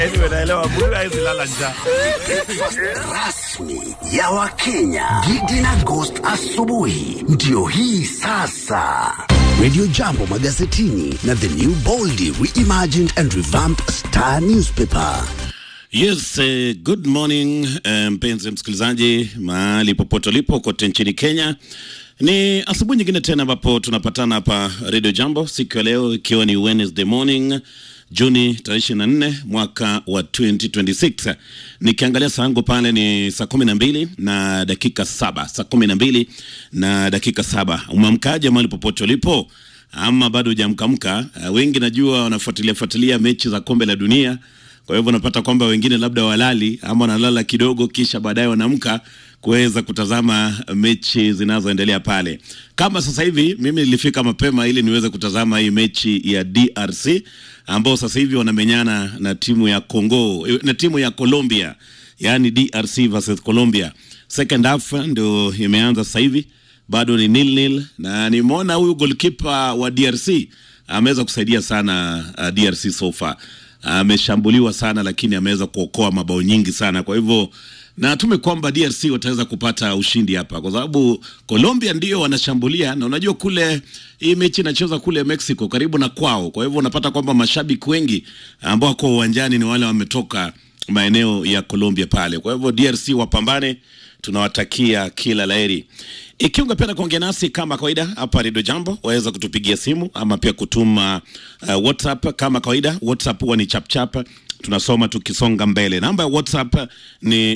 Anyway, naelewa mtu hawezi lala njaa. rasmi ya Wakenya. Gidi na Ghost asubuhi ndio hii sasa. Radio Jambo magazetini na The New Boldly Reimagined and Revamped Star Newspaper. Yes, eh, good morning eh, mpenzi msikilizaji mahali popote ulipo kote nchini Kenya. Ni asubuhi nyingine tena ambapo tunapatana hapa Radio Jambo siku ya leo ikiwa ni Wednesday morning Juni tarehe 24 mwaka wa 2026. Nikiangalia saa yangu pale ni saa kumi na mbili na dakika saba saa kumi na mbili na dakika saba Umeamkaje mahali popote ulipo ama bado hujamkamka? Uh, wengi najua wanafuatilia fuatilia mechi za kombe la dunia kwa hivyo unapata kwamba wengine labda walali ama wanalala kidogo, kisha baadaye wanaamka kuweza kutazama mechi zinazoendelea pale. Kama sasa hivi mimi nilifika mapema ili niweze kutazama hii mechi ya DRC ambao sasa hivi wanamenyana na timu ya Congo na timu ya Colombia, yaani DRC versus Colombia. Second half ndio imeanza sasa hivi, bado ni nil nil, na nimeona huyu goalkeeper wa DRC ameweza kusaidia sana uh, DRC so far ameshambuliwa sana lakini ameweza kuokoa mabao nyingi sana. Kwa hivyo natume kwamba DRC wataweza kupata ushindi hapa, kwa sababu Colombia ndio wanashambulia, na unajua kule hii mechi inacheza kule Mexico, karibu na kwao. Kwa hivyo unapata kwamba mashabiki wengi ambao wako uwanjani ni wale wametoka maeneo ya Colombia pale. Kwa hivyo DRC wapambane, tunawatakia kila laheri. Ikiwa ungependa kuongea nasi kama kawaida hapa Redio Jambo, waweza kutupigia simu ama pia kutuma uh, WhatsApp kama kawaida. WhatsApp huwa ni chapchap, tunasoma tukisonga mbele. Namba ya WhatsApp ni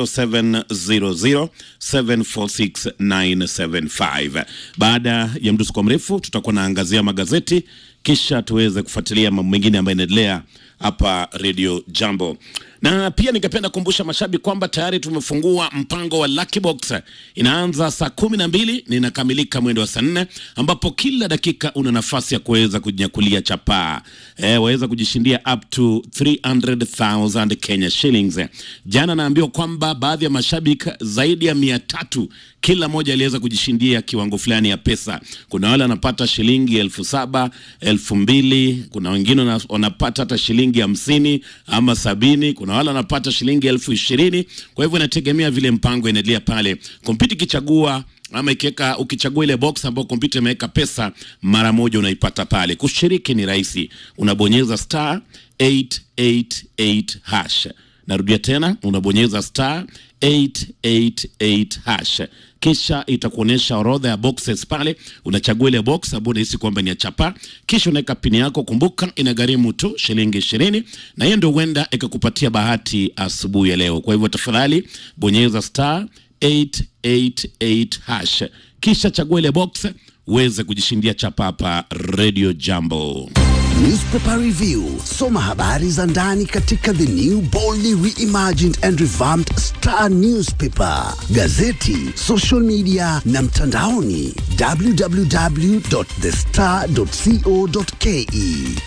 0700746975. Baada ya mdusuko mrefu, tutakuwa naangazia magazeti kisha tuweze kufuatilia mambo mengine ambayo inaendelea hapa Radio Jambo. Na pia ningependa kukumbusha mashabiki kwamba tayari tumefungua mpango wa Lucky Box. Inaanza saa kumi na mbili na inakamilika mwendo wa saa nne ambapo kila dakika una nafasi ya kuweza kujinyakulia chapaa. E, waweza kujishindia up to 300,000 Kenya shillings. Jana naambiwa kwamba baadhi ya mashabiki zaidi ya mia tatu kila mmoja aliweza kujishindia kiwango fulani ya pesa. Kuna wale wanapata shilingi elfu saba elfu mbili kuna wengine wana- wanapata hata shilingi hamsini ama sabini kuna wale wanapata shilingi elfu ishirini Kwa hivyo inategemea vile mpango inaendelea pale. Kompyuta ikichagua ama ikiweka ukichagua ile box ambayo kompyuta imeweka pesa, mara moja unaipata pale. Kushiriki ni rahisi, unabonyeza star 888 hash. Narudia tena, unabonyeza star 888 hash, kisha itakuonyesha orodha ya boxes pale. Unachagua ile box ambayo unahisi kwamba ni ya chapa, kisha unaweka pini yako. Kumbuka inagharimu tu shilingi ishirini, na hiyo ndio huenda ikakupatia bahati asubuhi ya leo. Kwa hivyo tafadhali bonyeza star 888 hash, kisha chagua ile box uweze kujishindia chapa hapa Radio Jambo. Newspaper Review. Soma habari za ndani katika The New Boldly Reimagined and Revamped Star Newspaper, gazeti, social media na mtandaoni www.thestar.co.ke.